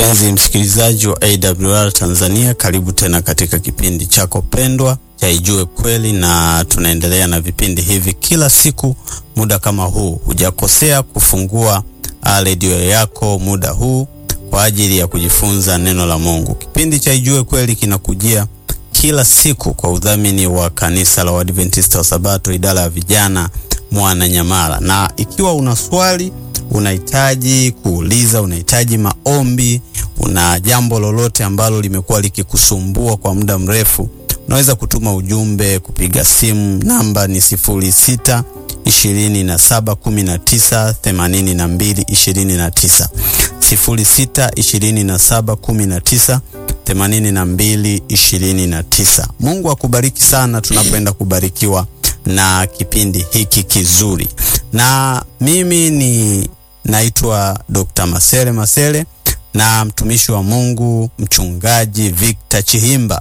Mpenzi msikilizaji wa AWR Tanzania, karibu tena katika kipindi chako pendwa cha Ijue Kweli, na tunaendelea na vipindi hivi kila siku muda kama huu. Hujakosea kufungua redio yako muda huu kwa ajili ya kujifunza neno la Mungu. Kipindi cha Ijue Kweli kinakujia kila siku kwa udhamini wa kanisa la Waadventista wa Sabato, idara ya vijana Mwananyamala. Na ikiwa una swali unahitaji kuuliza, unahitaji maombi, una jambo lolote ambalo limekuwa likikusumbua kwa muda mrefu, unaweza kutuma ujumbe, kupiga simu. Namba ni sifuri sita ishirini na saba kumi na tisa themanini na mbili ishirini na tisa sifuri sita ishirini na saba kumi na tisa themanini na mbili ishirini na tisa. Mungu akubariki sana tunapoenda kubarikiwa na kipindi hiki kizuri, na mimi ni naitwa Dr. Masele Masele na mtumishi wa Mungu mchungaji Victor Chihimba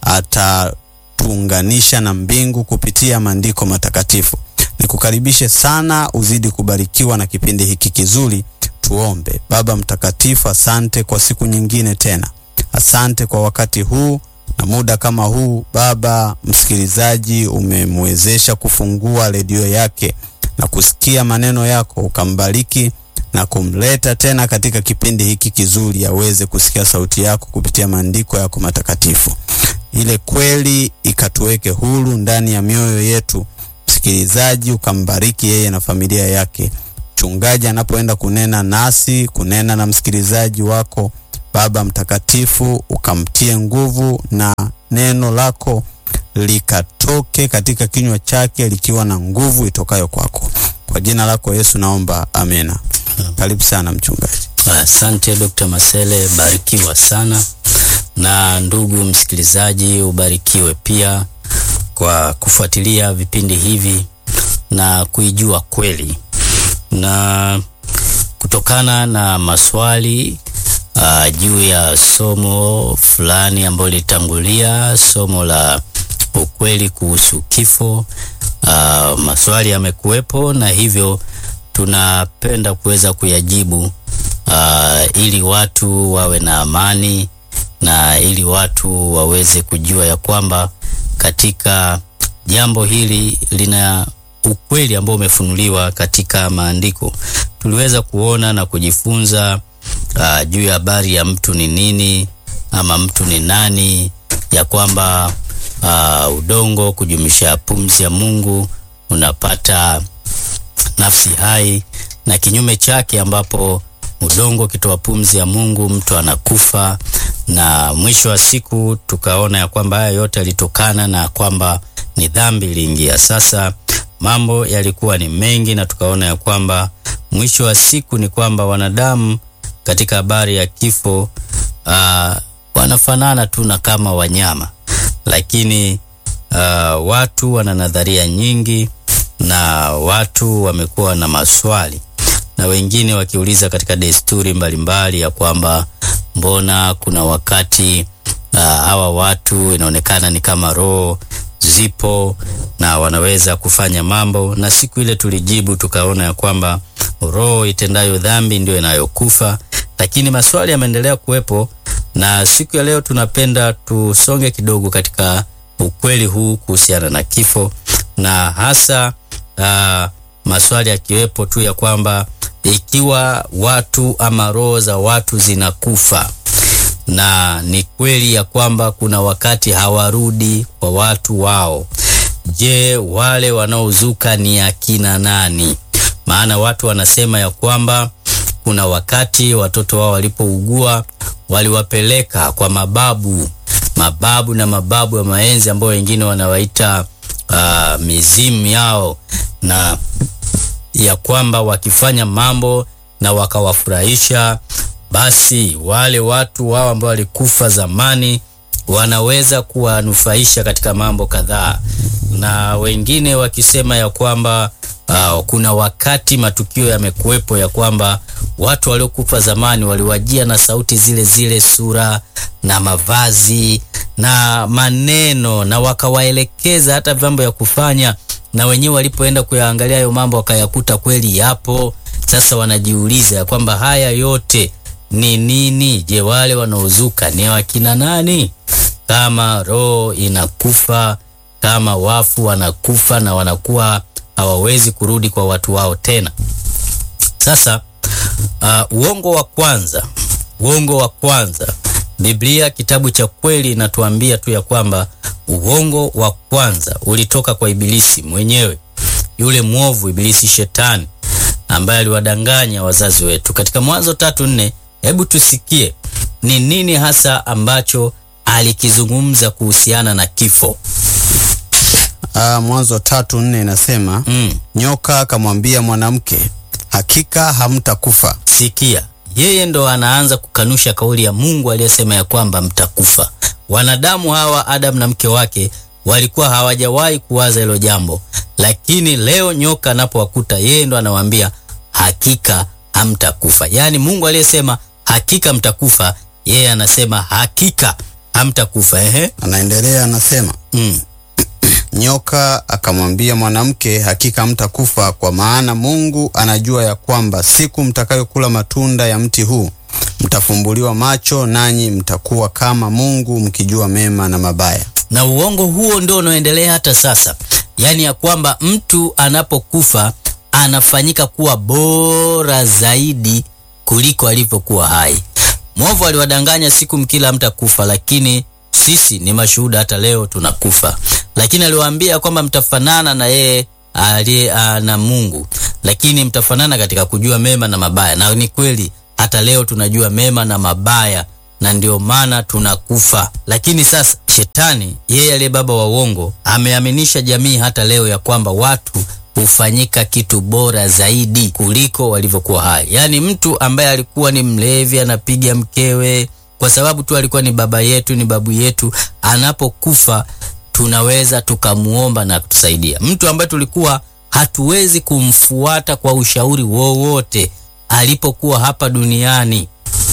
atatuunganisha na mbingu kupitia maandiko matakatifu. Nikukaribishe sana uzidi kubarikiwa na kipindi hiki kizuri. Tuombe. Baba mtakatifu, asante kwa siku nyingine tena, asante kwa wakati huu na muda kama huu. Baba, msikilizaji umemwezesha kufungua redio yake na kusikia maneno yako, ukambariki na kumleta tena katika kipindi hiki kizuri, aweze kusikia sauti yako kupitia maandiko yako matakatifu. Ile kweli ikatuweke huru ndani ya mioyo yetu. Msikilizaji ukambariki yeye na familia yake. Mchungaji anapoenda kunena nasi, kunena na msikilizaji wako, Baba mtakatifu, ukamtie nguvu na neno lako likatoke katika kinywa chake likiwa na nguvu itokayo kwako. Kwa jina lako Yesu naomba, amena. Karibu sana mchungaji. Asante Dr. Masele, barikiwa sana. Na ndugu msikilizaji, ubarikiwe pia kwa kufuatilia vipindi hivi na kuijua kweli. Na kutokana na maswali uh, juu ya somo fulani ambalo litangulia somo la ukweli kuhusu kifo, uh, maswali yamekuwepo na hivyo tunapenda kuweza kuyajibu uh, ili watu wawe na amani na ili watu waweze kujua ya kwamba katika jambo hili lina ukweli ambao umefunuliwa katika maandiko. Tuliweza kuona na kujifunza uh, juu ya habari ya mtu ni nini ama mtu ni nani, ya kwamba uh, udongo kujumisha pumzi ya Mungu unapata nafsi hai na kinyume chake, ambapo udongo ukitoa pumzi ya Mungu mtu anakufa. Na mwisho wa siku tukaona ya kwamba haya yote yalitokana na kwamba ni dhambi iliingia. Sasa mambo yalikuwa ni mengi, na tukaona ya kwamba mwisho wa siku ni kwamba wanadamu katika habari ya kifo uh, wanafanana tu na kama wanyama, lakini uh, watu wana nadharia nyingi na watu wamekuwa na maswali na wengine wakiuliza katika desturi mbalimbali mbali ya kwamba mbona kuna wakati uh, hawa watu inaonekana ni kama roho zipo na wanaweza kufanya mambo, na siku ile tulijibu tukaona ya kwamba roho itendayo dhambi ndio inayokufa, lakini maswali yameendelea kuwepo, na siku ya leo tunapenda tusonge kidogo katika ukweli huu kuhusiana na kifo na hasa Uh, maswali yakiwepo tu ya kwamba ikiwa watu ama roho za watu zinakufa na ni kweli ya kwamba kuna wakati hawarudi kwa watu wao, je, wale wanaozuka ni akina nani? Maana watu wanasema ya kwamba kuna wakati watoto wao walipougua waliwapeleka kwa mababu, mababu na mababu ya maenzi ambao wengine wanawaita uh, mizimu yao na ya kwamba wakifanya mambo na wakawafurahisha, basi wale watu wao ambao walikufa zamani wanaweza kuwanufaisha katika mambo kadhaa, na wengine wakisema ya kwamba uh, kuna wakati matukio yamekuwepo ya kwamba watu waliokufa zamani waliwajia na sauti zile zile, sura na mavazi na maneno, na wakawaelekeza hata mambo ya kufanya na wenyewe walipoenda kuyaangalia hayo mambo wakayakuta kweli yapo. Sasa wanajiuliza ya kwamba haya yote ni nini? Je, wale wanaozuka ni wakina nani? Kama roho inakufa, kama wafu wanakufa na wanakuwa hawawezi kurudi kwa watu wao tena. Sasa uh, uongo wa kwanza, uongo wa kwanza, Biblia kitabu cha kweli inatuambia tu ya kwamba uongo wa kwanza ulitoka kwa Ibilisi mwenyewe, yule mwovu Ibilisi, shetani ambaye aliwadanganya wazazi wetu. Katika Mwanzo tatu nne, hebu tusikie ni nini hasa ambacho alikizungumza kuhusiana na kifo. Ah, Mwanzo tatu nne inasema Mm. nyoka akamwambia mwanamke, hakika hamtakufa. Sikia, yeye ndo anaanza kukanusha kauli ya Mungu aliyesema ya kwamba mtakufa. Wanadamu hawa Adam na mke wake walikuwa hawajawahi kuwaza hilo jambo, lakini leo nyoka anapowakuta yeye ndo anawaambia hakika hamtakufa. Yaani Mungu aliyesema hakika mtakufa, yeye anasema hakika hamtakufa. Ehe, Anaendelea anasema mm. Nyoka akamwambia mwanamke, hakika mtakufa, kwa maana Mungu anajua ya kwamba siku mtakayokula matunda ya mti huu mtafumbuliwa macho, nanyi mtakuwa kama Mungu, mkijua mema na mabaya. na uongo huo ndio unaoendelea hata sasa, yaani ya kwamba mtu anapokufa anafanyika kuwa bora zaidi kuliko alivyokuwa hai. Mwovu aliwadanganya siku mkila mtakufa, lakini sisi ni mashuhuda, hata leo tunakufa. Lakini aliwaambia kwamba mtafanana na yeye aliye ah, na Mungu, lakini mtafanana katika kujua mema na mabaya, na ni kweli hata leo tunajua mema na mabaya na ndio maana tunakufa. Lakini sasa shetani, yeye aliye baba wa uongo, ameaminisha jamii hata leo ya kwamba watu hufanyika kitu bora zaidi kuliko walivyokuwa hai. Yaani mtu ambaye alikuwa ni mlevi, anapiga mkewe kwa sababu tu alikuwa ni baba yetu, ni babu yetu, anapokufa tunaweza tukamuomba na kutusaidia. Mtu ambaye tulikuwa hatuwezi kumfuata kwa ushauri wowote alipokuwa hapa duniani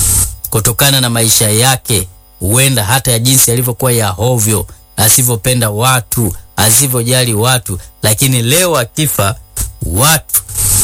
kutokana na maisha yake, huenda hata ya jinsi alivyokuwa ya hovyo, asivyopenda watu, asivyojali watu, lakini leo akifa, watu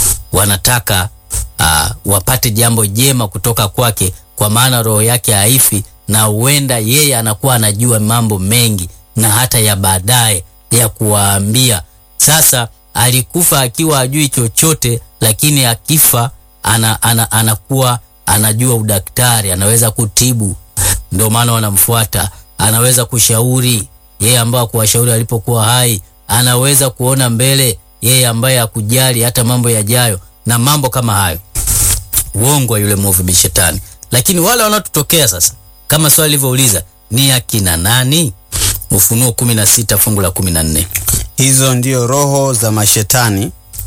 wanataka uh, wapate jambo jema kutoka kwake, kwa maana roho yake haifi, na huenda yeye anakuwa anajua mambo mengi na hata ya baadaye ya kuwaambia. Sasa alikufa akiwa ajui chochote, lakini akifa ana, ana, anakuwa anajua udaktari, anaweza kutibu, ndio maana wanamfuata. Anaweza kushauri yeye ambaye kuwashauri alipokuwa hai, anaweza kuona mbele yeye ambaye hakujali hata mambo yajayo na mambo kama hayo. Uongo wa yule mwovu bi shetani. Lakini wale wanaotutokea sasa, kama swali lilivyouliza, ni akina nani? Ufunuo 16 fungu la 14. Hizo ndio roho za mashetani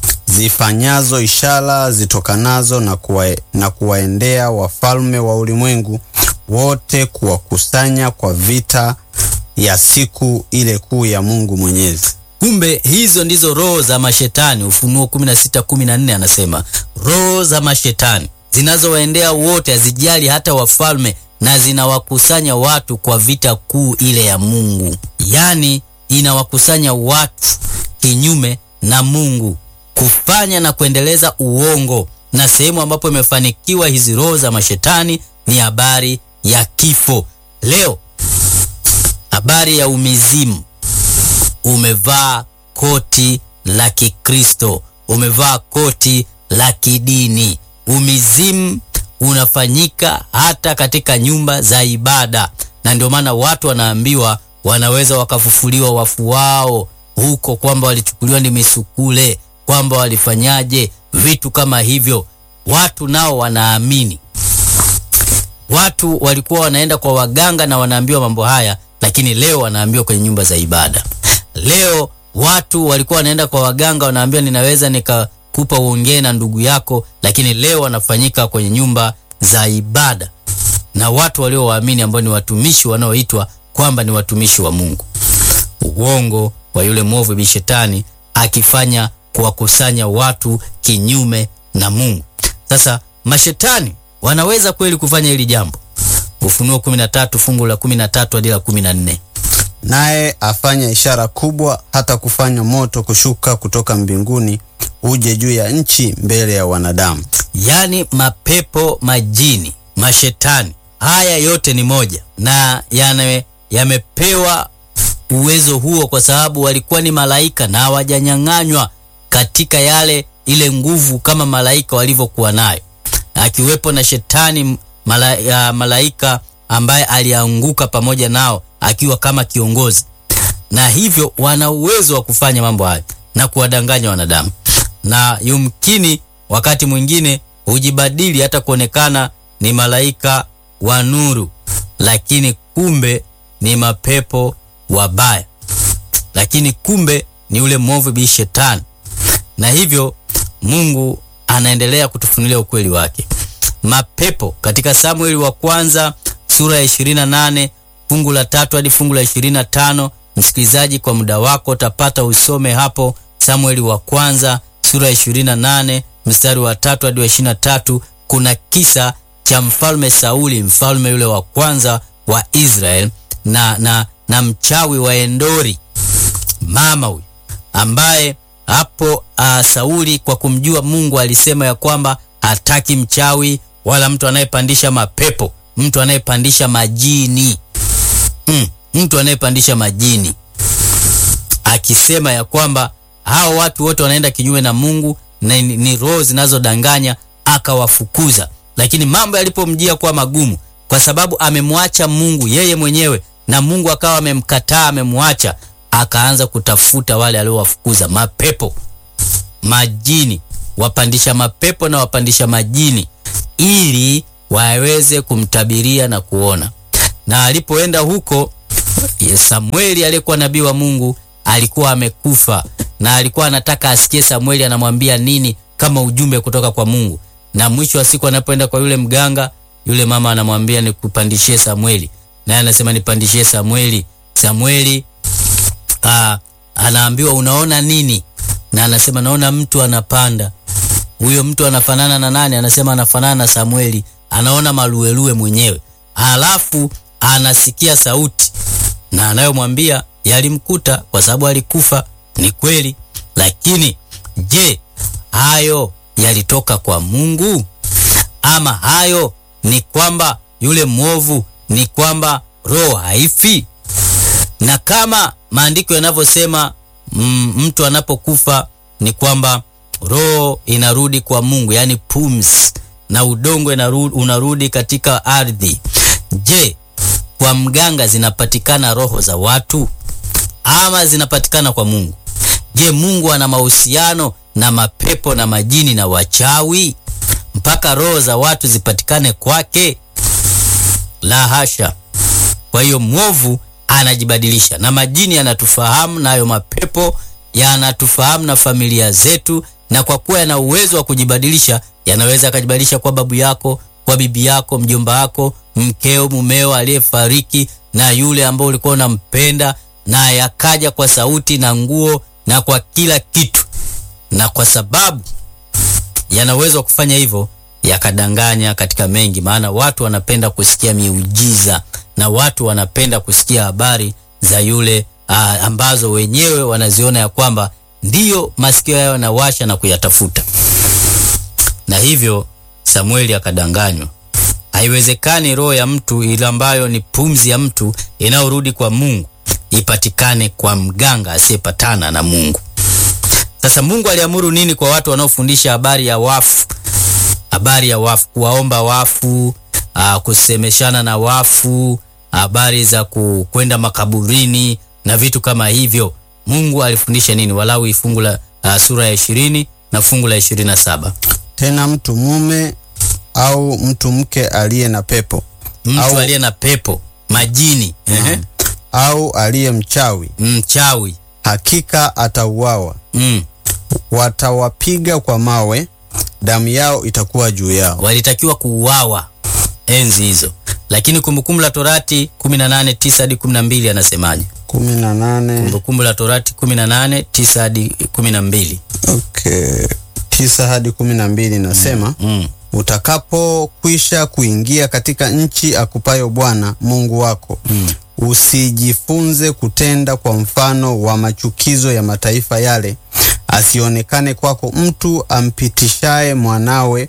zifanyazo ishara zitokanazo na, kuwa, na kuwaendea wafalme wa ulimwengu wote kuwakusanya kwa vita ya siku ile kuu ya Mungu Mwenyezi. Kumbe hizo ndizo roho za mashetani. Ufunuo 16:14 anasema roho za mashetani zinazowaendea wote, hazijali hata wafalme, na zinawakusanya watu kwa vita kuu ile ya Mungu. Yaani inawakusanya watu kinyume na Mungu kufanya na kuendeleza uongo, na sehemu ambapo imefanikiwa hizi roho za mashetani ni habari ya kifo. Leo habari ya umizimu umevaa koti la Kikristo, umevaa koti la kidini. Umizimu unafanyika hata katika nyumba za ibada, na ndio maana watu wanaambiwa wanaweza wakafufuliwa wafu wao huko, kwamba walichukuliwa ni misukule, kwamba walifanyaje vitu kama hivyo. Watu nao wanaamini. Watu walikuwa wanaenda kwa waganga na wanaambiwa mambo haya, lakini leo wanaambiwa kwenye nyumba za ibada. Leo watu walikuwa wanaenda kwa waganga, wanaambiwa ninaweza nikakupa uongee na ndugu yako, lakini leo wanafanyika kwenye nyumba za ibada na watu waliowaamini ambao ni watumishi wanaoitwa kwamba ni watumishi wa Mungu. Uongo wa yule mwovu bi shetani akifanya kuwakusanya watu kinyume na Mungu. Sasa mashetani wanaweza kweli kufanya hili jambo? Ufunuo 13 fungu la 13 hadi la 14. Naye afanya ishara kubwa, hata kufanya moto kushuka kutoka mbinguni uje juu ya nchi mbele ya wanadamu. Yaani mapepo majini mashetani. Haya yote ni moja na yana yamepewa uwezo huo kwa sababu walikuwa ni malaika na hawajanyang'anywa katika yale ile nguvu kama malaika walivyokuwa nayo, akiwepo na shetani mala, ya malaika ambaye alianguka pamoja nao akiwa kama kiongozi, na hivyo wana uwezo wa kufanya mambo hayo na kuwadanganya wanadamu, na yumkini wakati mwingine hujibadili hata kuonekana ni malaika wa nuru, lakini kumbe ni mapepo wabaya, lakini kumbe ni ule mwovu bi shetani. Na hivyo Mungu anaendelea kutufunulia ukweli wake. Mapepo katika Samueli wa kwanza sura ya 28 fungu la tatu hadi fungu la 25. Msikilizaji, kwa muda wako utapata usome hapo Samueli wa kwanza sura ya 28 mstari wa tatu hadi wa 23. Kuna kisa cha mfalme Sauli, mfalme yule wa kwanza wa Israel na, na, na mchawi wa Endori mama huyu ambaye hapo uh, Sauli kwa kumjua Mungu alisema ya kwamba hataki mchawi wala mtu anayepandisha mapepo, mtu anayepandisha majini mm, mtu anayepandisha majini, akisema ya kwamba hao watu wote wanaenda kinyume na Mungu na ni, ni roho zinazodanganya, akawafukuza. Lakini mambo yalipomjia kuwa magumu, kwa sababu amemwacha Mungu yeye mwenyewe na Mungu akawa amemkataa, amemwacha, akaanza kutafuta wale aliowafukuza, mapepo, majini, wapandisha mapepo na wapandisha majini, ili waweze kumtabiria na kuona. Na alipoenda huko, Samueli aliyekuwa nabii wa Mungu alikuwa amekufa, na alikuwa anataka asikie Samueli anamwambia nini kama ujumbe kutoka kwa Mungu. Na mwisho wa siku anapoenda kwa yule mganga, yule mama anamwambia nikupandishie Samueli, naye anasema nipandishie Samueli. Samueli aa, anaambiwa unaona nini? Na anasema naona mtu anapanda. Huyo mtu anafanana na nani? Anasema anafanana na Samueli, anaona maluelue mwenyewe. Alafu anasikia sauti na anayomwambia yalimkuta kwa sababu alikufa. Ni kweli, lakini je, hayo yalitoka kwa Mungu ama hayo ni kwamba yule mwovu, ni kwamba roho haifi? Na kama maandiko yanavyosema, mm, mtu anapokufa ni kwamba roho inarudi kwa Mungu, yaani pumzi, na udongo inarudi, unarudi katika ardhi. Je, kwa mganga zinapatikana roho za watu ama zinapatikana kwa Mungu? Je, Mungu ana mahusiano na mapepo na majini na wachawi mpaka roho za watu zipatikane kwake? La hasha. Kwa hiyo mwovu anajibadilisha, na majini yanatufahamu, nayo mapepo yanatufahamu na familia zetu, na kwa kuwa yana uwezo wa kujibadilisha, yanaweza akajibadilisha kwa babu yako, kwa bibi yako, mjomba wako, mkeo, mumeo aliyefariki, na yule ambao ulikuwa unampenda, na yakaja kwa sauti na nguo na kwa kila kitu, na kwa sababu yana uwezo wa kufanya hivyo yakadanganya katika mengi, maana watu wanapenda kusikia miujiza na watu wanapenda kusikia habari za yule aa, ambazo wenyewe wanaziona ya kwamba ndiyo masikio yao yanawasha na kuyatafuta. Na hivyo Samueli akadanganywa. Haiwezekani roho ya mtu ile ambayo ni pumzi ya mtu inayorudi kwa Mungu ipatikane kwa mganga asiyepatana na Mungu. Sasa Mungu aliamuru nini kwa watu wanaofundisha habari ya wafu? Habari ya wafu, kuwaomba wafu, aa, kusemeshana na wafu, habari za kwenda makaburini na vitu kama hivyo. Mungu alifundisha nini? Walawi fungu la uh, sura ya ishirini na fungu la ishirini na saba. Tena mtu mume au mtu mke aliye na pepo Mtu Au- aliye na pepo, majini, ehe, au aliye mchawi, mchawi, hakika atauawa. mm. Watawapiga kwa mawe, damu yao itakuwa juu yao. walitakiwa kuuawa enzi hizo, lakini Kumbukumbu la Torati 18:9 hadi 12 anasemaje? kumi na nane Kumbukumbu la Torati 18:9 hadi 12. okay. tisa hadi kumi na mbili nasema Mm. utakapokwisha kuingia katika nchi akupayo Bwana Mungu wako Mm. usijifunze kutenda kwa mfano wa machukizo ya mataifa yale, asionekane kwako mtu ampitishaye mwanawe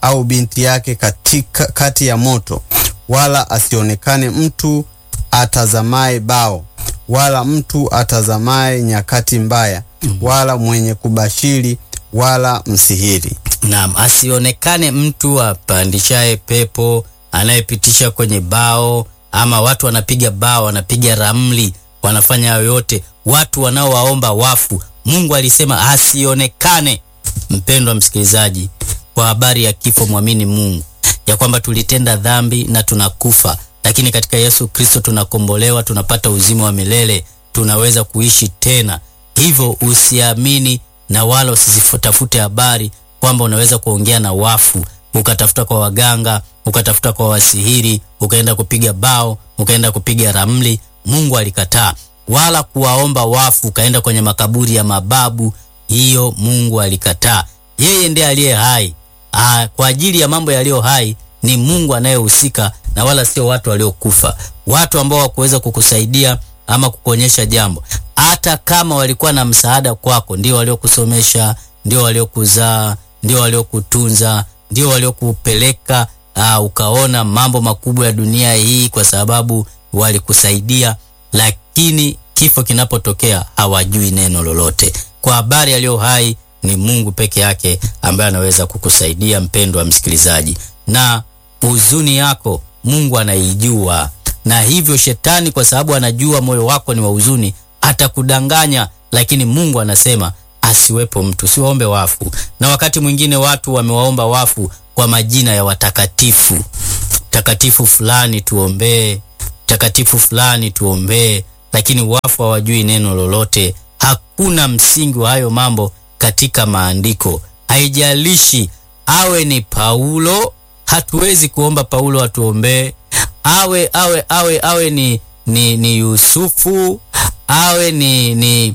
au binti yake katika kati ya moto, wala asionekane mtu atazamaye bao, wala mtu atazamaye nyakati mbaya, wala mwenye kubashiri, wala msihiri. Naam, asionekane mtu apandishaye pepo, anayepitisha kwenye bao, ama watu wanapiga bao, wanapiga ramli, wanafanya hayo yote, watu wanaowaomba wafu. Mungu alisema asionekane. Mpendwa msikilizaji, kwa habari ya kifo, mwamini Mungu ya kwamba tulitenda dhambi na tunakufa, lakini katika Yesu Kristo tunakombolewa, tunapata uzima wa milele, tunaweza kuishi tena. Hivyo usiamini na wala usizitafute habari kwamba unaweza kuongea na wafu, ukatafuta kwa waganga, ukatafuta kwa wasihiri, ukaenda kupiga bao, ukaenda kupiga ramli. Mungu alikataa. Wala kuwaomba wafu, ukaenda kwenye makaburi ya mababu, hiyo Mungu alikataa. Yeye ndiye aliye hai. Aa, kwa ajili ya mambo yaliyo hai ni Mungu anayehusika na wala sio watu waliokufa, watu ambao wakuweza kukusaidia ama kukuonyesha jambo. Hata kama walikuwa na msaada kwako, ndio waliokusomesha, ndio waliokuzaa, ndio waliokutunza, ndio waliokupeleka uh, ukaona mambo makubwa ya dunia hii, kwa sababu walikusaidia. Lakini kifo kinapotokea hawajui neno lolote. Kwa habari yaliyo hai ni Mungu peke yake ambaye anaweza kukusaidia, mpendwa msikilizaji, na huzuni yako Mungu anaijua, na hivyo shetani, kwa sababu anajua moyo wako ni wa huzuni, atakudanganya. Lakini Mungu anasema asiwepo mtu, siwaombe wafu. Na wakati mwingine watu wamewaomba wafu kwa majina ya watakatifu, takatifu fulani tuombee, takatifu fulani tuombee, lakini wafu hawajui neno lolote. Hakuna msingi wa hayo mambo katika maandiko. Haijalishi awe ni Paulo, hatuwezi kuomba Paulo atuombee. Awe awe awe awe ni, ni, ni Yusufu, awe ni, ni,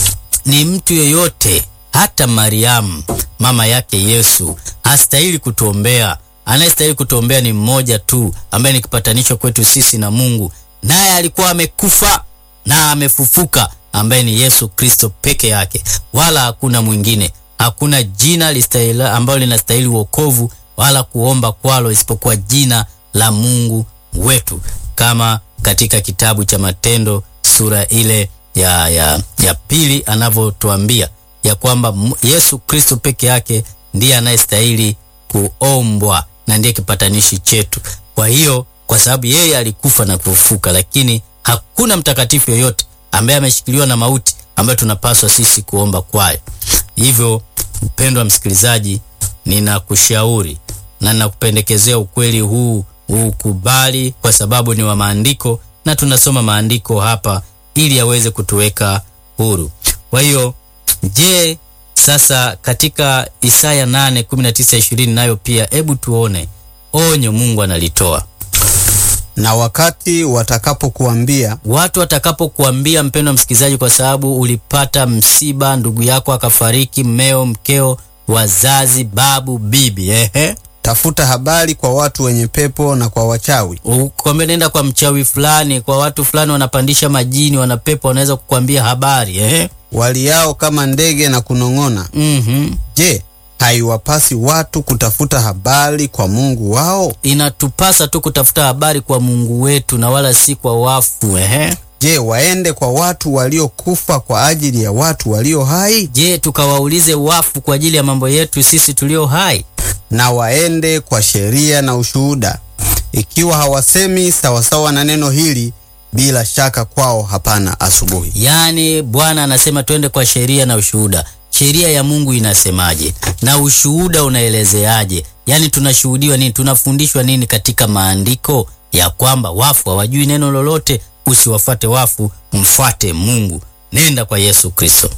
ni mtu yeyote, hata Mariamu mama yake Yesu hastahili kutuombea. Anayestahili kutuombea ni mmoja tu, ambaye ni kipatanisho kwetu sisi na Mungu, naye alikuwa amekufa na amefufuka ambaye ni Yesu Kristo peke yake, wala hakuna mwingine. Hakuna jina listahili ambalo linastahili wokovu wala kuomba kwalo isipokuwa jina la Mungu wetu, kama katika kitabu cha Matendo sura ile ya, ya, ya pili anavyotuambia ya kwamba Yesu Kristo peke yake ndiye anayestahili kuombwa na ndiye kipatanishi chetu. Kwa hiyo, kwa sababu yeye alikufa na kufufuka, lakini hakuna mtakatifu yoyote ambaye ameshikiliwa na mauti ambayo tunapaswa sisi kuomba kwayo. Hivyo mpendwa msikilizaji, ninakushauri na ninakupendekezea ukweli huu ukubali, kwa sababu ni wa maandiko na tunasoma maandiko hapa ili yaweze kutuweka huru. Kwa hiyo, je, sasa katika Isaya 8 19 20 nayo pia, hebu tuone onyo Mungu analitoa na wakati watakapokuambia, watu watakapokuambia, mpendwa msikilizaji, kwa sababu ulipata msiba, ndugu yako akafariki, mmeo, mkeo, wazazi, babu, bibi, ehe, tafuta habari kwa watu wenye pepo na kwa wachawi, ukwambia nenda kwa mchawi fulani, kwa watu fulani wanapandisha majini, wana pepo, wanaweza kukwambia habari, ehe, waliao kama ndege na kunong'ona. mhm Je, haiwapasi watu kutafuta habari kwa Mungu wao? inatupasa tu kutafuta habari kwa Mungu wetu na wala si kwa wafu. Ehe, Je, waende kwa watu waliokufa kwa ajili ya watu walio hai? je, tukawaulize wafu kwa ajili ya mambo yetu sisi tulio hai? Na waende kwa sheria na ushuhuda. Ikiwa hawasemi sawasawa na neno hili, bila shaka kwao hapana asubuhi. Yaani Bwana anasema twende kwa sheria na ushuhuda. Sheria ya Mungu inasemaje na ushuhuda unaelezeaje? Yaani tunashuhudiwa nini? Tunafundishwa nini katika maandiko? Ya kwamba wafu hawajui neno lolote. Usiwafate wafu, mfuate Mungu. Nenda kwa Yesu Kristo.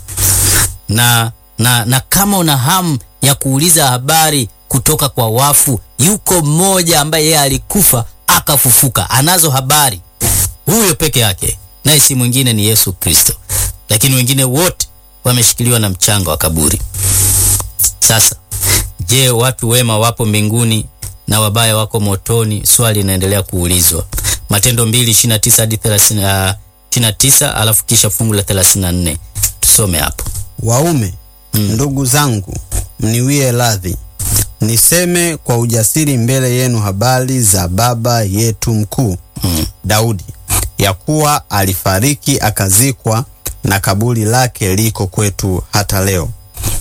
Na, na, na kama una hamu ya kuuliza habari kutoka kwa wafu, yuko mmoja ambaye yeye alikufa akafufuka, anazo habari huyo peke yake, naye si mwingine ni Yesu Kristo, lakini wengine wote wameshikiliwa na mchanga wa kaburi. Sasa je, watu wema wapo mbinguni na wabaya wako motoni? Swali linaendelea kuulizwa. Matendo 2:29 hadi 30, 29, alafu kisha fungu la 34 tusome hapo. Waume, ndugu zangu, mniwie radhi niseme kwa ujasiri mbele yenu habari za baba yetu mkuu Mm. Daudi, ya kuwa alifariki akazikwa, na kaburi lake liko kwetu hata leo.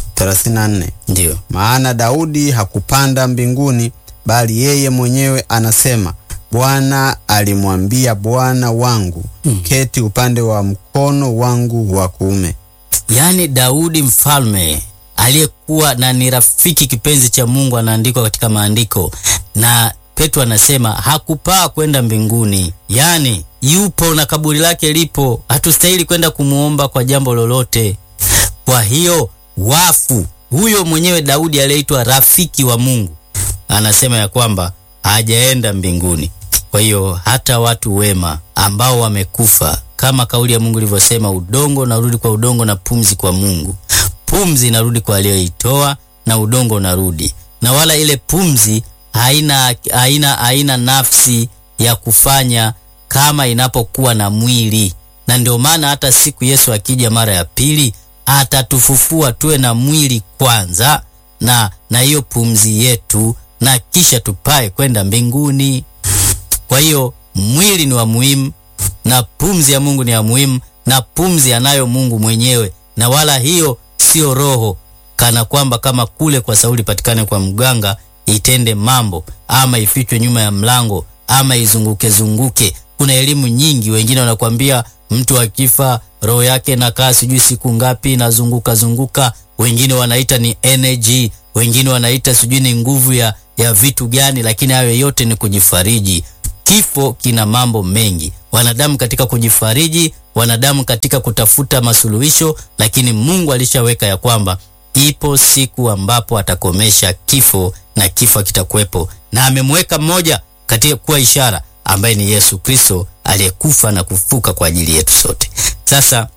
34 Ndio. maana Daudi hakupanda mbinguni, bali yeye mwenyewe anasema, Bwana alimwambia Bwana wangu, keti upande wa mkono wangu wa kuume. Yaani Daudi mfalme aliyekuwa na ni rafiki kipenzi cha Mungu anaandikwa katika maandiko, na Petro anasema hakupaa kwenda mbinguni, yaani yupo na kaburi lake lipo. Hatustahili kwenda kumuomba kwa jambo lolote. Kwa hiyo wafu, huyo mwenyewe Daudi aliyeitwa rafiki wa Mungu anasema ya kwamba hajaenda mbinguni. Kwa hiyo hata watu wema ambao wamekufa, kama kauli ya Mungu ilivyosema, udongo unarudi kwa udongo na pumzi kwa Mungu. Pumzi inarudi kwa aliyoitoa na udongo unarudi, na wala ile pumzi haina, haina, haina nafsi ya kufanya kama inapokuwa na mwili, na ndio maana hata siku Yesu akija mara ya pili atatufufua tuwe na mwili kwanza na na hiyo pumzi yetu, na kisha tupae kwenda mbinguni. Kwa hiyo mwili ni wa muhimu na pumzi ya Mungu ni ya muhimu, na pumzi anayo Mungu mwenyewe, na wala hiyo sio roho, kana kwamba kama kule kwa Sauli patikane kwa mganga itende mambo ama ifichwe nyuma ya mlango ama izunguke zunguke. Kuna elimu nyingi, wengine wanakuambia mtu akifa roho yake nakaa sijui siku ngapi inazunguka zunguka, wengine wanaita ni energy, wengine wanaita sijui ni nguvu ya, ya vitu gani, lakini hayo yote ni kujifariji. Kifo kina mambo mengi, wanadamu katika kujifariji, wanadamu katika kutafuta masuluhisho, lakini Mungu alishaweka ya kwamba ipo siku ambapo atakomesha kifo na kifo kitakuwepo, na amemweka mmoja katika kuwa ishara ambaye ni Yesu Kristo aliyekufa na kufuka kwa ajili yetu sote. Sasa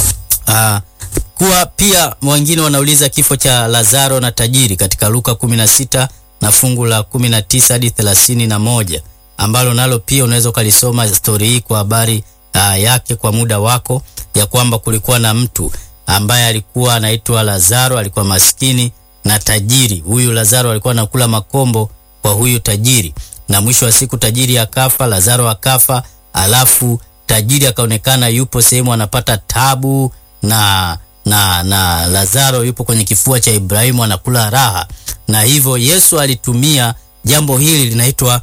uh, kuwa pia wengine wanauliza kifo cha Lazaro na tajiri katika Luka 16 na fungu la 19 hadi 31 ambalo nalo pia unaweza ukalisoma stori hii kwa habari uh, yake kwa muda wako, ya kwamba kulikuwa na mtu ambaye alikuwa anaitwa Lazaro, alikuwa maskini na tajiri. Huyu Lazaro alikuwa anakula makombo kwa huyu tajiri, na mwisho wa siku tajiri akafa, Lazaro akafa, alafu tajiri akaonekana yupo sehemu anapata tabu na na na Lazaro yupo kwenye kifua cha Ibrahimu anakula raha, na hivyo Yesu alitumia jambo hili linaitwa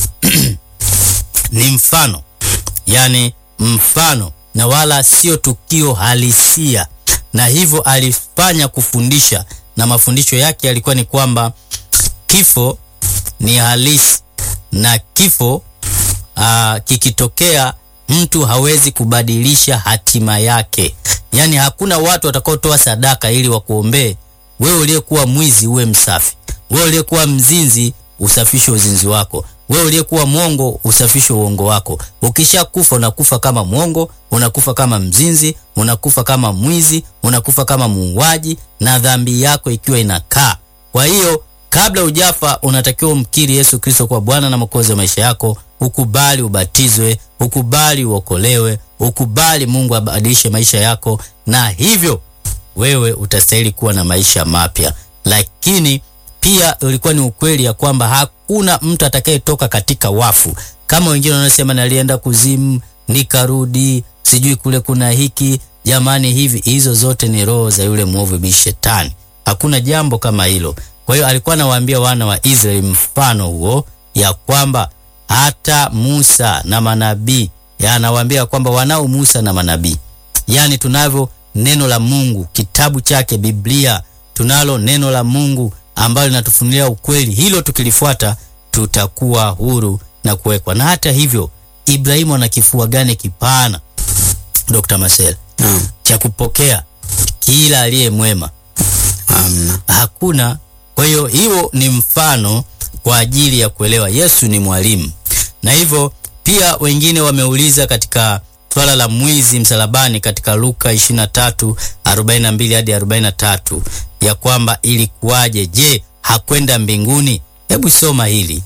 ni mfano, yani mfano na wala sio tukio halisia, na hivyo alifanya kufundisha, na mafundisho yake yalikuwa ni kwamba kifo ni halisi na kifo aa, kikitokea mtu hawezi kubadilisha hatima yake. Yaani hakuna watu watakaotoa sadaka ili wakuombee wewe uliyekuwa mwizi uwe msafi, wewe uliyekuwa mzinzi usafishe uzinzi wako, wewe uliyekuwa mwongo usafishe uongo wako. Ukishakufa unakufa kama mwongo, unakufa kama mzinzi, unakufa kama mwizi, unakufa kama muuaji, na dhambi yako ikiwa inakaa. Kwa hiyo kabla hujafa unatakiwa umkiri Yesu Kristo kwa Bwana na Mwokozi wa maisha yako, ukubali ubatizwe, ukubali uokolewe, ukubali Mungu abadilishe maisha yako, na hivyo wewe utastahili kuwa na maisha mapya. Lakini pia ulikuwa ni ukweli ya kwamba hakuna mtu atakayetoka katika wafu, kama wengine wanasema nalienda kuzimu nikarudi, sijui kule kuna hiki. Jamani, hivi hizo zote ni roho za yule mwovu bi Shetani. Hakuna jambo kama hilo. Kwa hiyo alikuwa anawaambia wana wa Israeli mfano huo ya kwamba hata Musa na manabii, anawaambia kwamba wanao Musa na manabii, yaani tunavyo neno la Mungu, kitabu chake Biblia, tunalo neno la Mungu ambalo linatufunulia ukweli. Hilo tukilifuata tutakuwa huru na kuwekwa. Na hata hivyo, Ibrahimu ana kifua gani kipana, Dr. Marcel, Naam. cha kupokea kila aliye mwema? Amna. Hakuna. Kwa hiyo hiyo ni mfano kwa ajili ya kuelewa Yesu ni mwalimu, na hivyo pia wengine wameuliza katika swala la mwizi msalabani katika Luka 23 42 hadi 43 ya kwamba ilikuwaje? Je, hakwenda mbinguni? Hebu soma hili.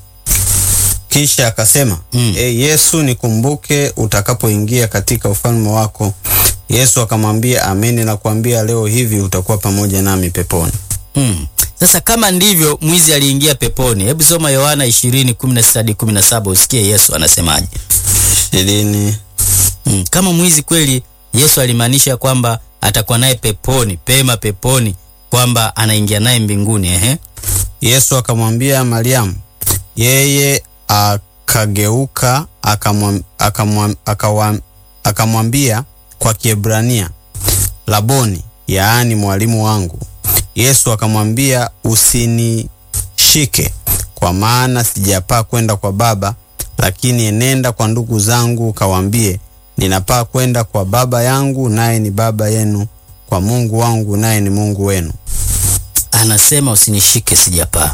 Kisha akasema Mm. e Yesu, nikumbuke utakapoingia katika ufalme wako. Yesu akamwambia, amini nakuambia leo hivi utakuwa pamoja nami peponi. Mm. Sasa kama ndivyo, mwizi aliingia peponi. Hebu soma Yohana 20:16 hadi 17 usikie Yesu anasemaje. ishirini Mm, kama mwizi kweli Yesu alimaanisha kwamba atakuwa naye peponi, pema peponi, kwamba anaingia naye mbinguni. Ehe, Yesu akamwambia Mariamu. Yeye akageuka akamwam- akamwam- akawam- akamwambia kwa Kiebrania, Laboni, yaani mwalimu wangu. Yesu akamwambia, usinishike, kwa maana sijapaa kwenda kwa Baba, lakini enenda kwa ndugu zangu ukawaambie, ninapaa kwenda kwa Baba yangu naye ni Baba yenu, kwa Mungu wangu naye ni Mungu wenu. anasema usinishike, sijapaa.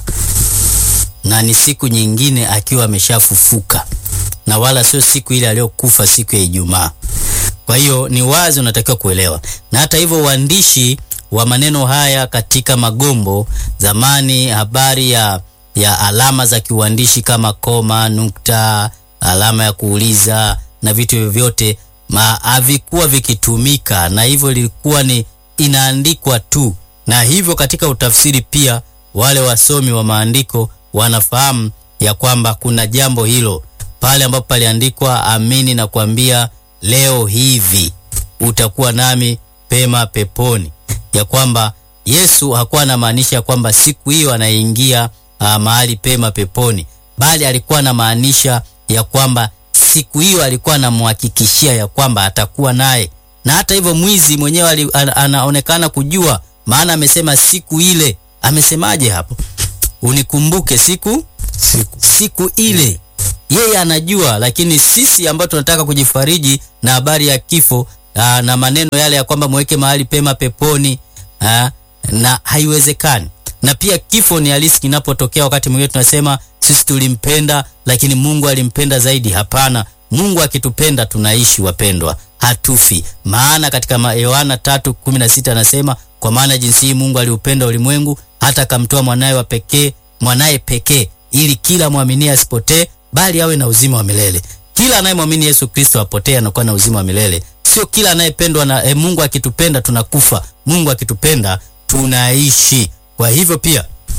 Na ni siku nyingine akiwa ameshafufuka, na wala sio siku ile aliyokufa siku ya Ijumaa. Kwa hiyo ni wazi unatakiwa kuelewa. Na hata hivyo uandishi wa maneno haya katika magombo zamani, habari ya, ya alama za kiuandishi kama koma, nukta, alama ya kuuliza na vitu hivyo vyote ma- havikuwa vikitumika, na hivyo ilikuwa ni inaandikwa tu, na hivyo katika utafsiri pia wale wasomi wa maandiko wanafahamu ya kwamba kuna jambo hilo pale ambapo paliandikwa amini na kuambia leo hivi utakuwa nami pema peponi, ya kwamba Yesu hakuwa anamaanisha kwamba siku hiyo anaingia uh, mahali pema peponi, bali alikuwa anamaanisha ya kwamba siku hiyo alikuwa anamhakikishia ya kwamba atakuwa naye. Na hata hivyo mwizi mwenyewe ali- ana- anaonekana kujua, maana amesema siku ile. Amesemaje hapo? Unikumbuke siku Siku siku ile yeye anajua, lakini sisi ambao tunataka kujifariji na habari ya kifo aa, na maneno yale ya kwamba mweke mahali pema peponi aa, na haiwezekani. Na pia kifo ni halisi kinapotokea. Wakati mwingine tunasema sisi tulimpenda, lakini Mungu alimpenda zaidi. Hapana, Mungu akitupenda tunaishi, wapendwa, hatufi. Maana katika ma- Yohana 3:16 anasema kwa maana jinsi hii Mungu aliupenda ulimwengu hata akamtoa mwanaye wa pekee mwanaye pekee ili kila mwaminie asipotee bali awe na uzima wa milele. Kila anayemwamini Yesu Kristo apotee anakuwa na uzima wa milele. Sio kila anayependwa na eh, Mungu akitupenda tunakufa. Mungu akitupenda tunaishi. Kwa hivyo pia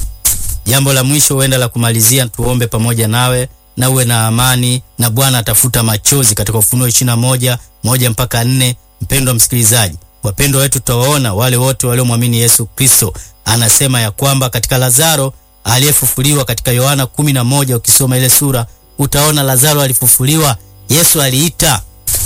jambo la mwisho huenda la kumalizia, tuombe pamoja nawe na uwe na amani na Bwana atafuta machozi katika Ufunuo 21 moja mpaka nne. Mpendwa msikilizaji, wapendwa wetu tutawaona wale wote waliomwamini Yesu Kristo. Anasema ya kwamba katika Lazaro aliyefufuliwa katika Yohana 11 ukisoma ile sura utaona Lazaro alifufuliwa. Yesu aliita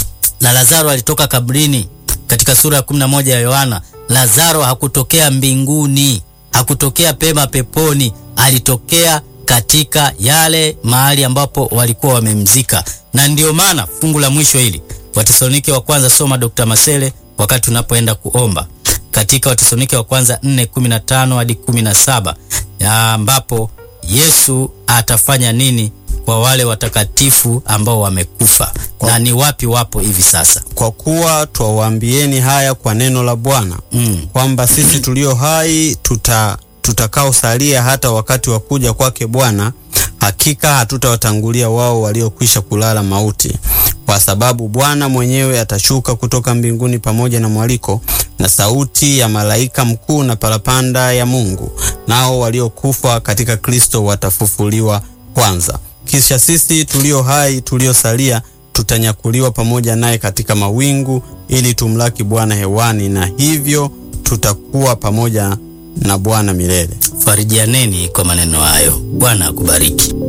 na Lazaro alitoka kabrini. Katika sura ya 11 ya Yohana, Lazaro hakutokea mbinguni, hakutokea pema peponi, alitokea katika yale mahali ambapo walikuwa wamemzika. Na ndio maana fungu la mwisho hili Watesalonike wa kwanza, soma Dr. Masele wakati unapoenda kuomba katika Watesalonike wa kwanza 4:15 hadi 17 ya ambapo Yesu atafanya nini kwa wale watakatifu ambao wamekufa na ni wapi wapo hivi sasa. Kwa kuwa twawaambieni haya kwa neno la Bwana Mm. kwamba sisi tulio hai tuta tutakaosalia hata wakati wa kuja kwake Bwana, hakika hatutawatangulia wao waliokwisha kulala mauti, kwa sababu Bwana mwenyewe atashuka kutoka mbinguni pamoja na mwaliko na sauti ya malaika mkuu na parapanda ya Mungu, nao waliokufa katika Kristo watafufuliwa kwanza. Kisha sisi tulio hai tuliosalia tutanyakuliwa pamoja naye katika mawingu ili tumlaki Bwana hewani, na hivyo tutakuwa pamoja na Bwana milele. Farijianeni kwa maneno hayo. Bwana akubariki.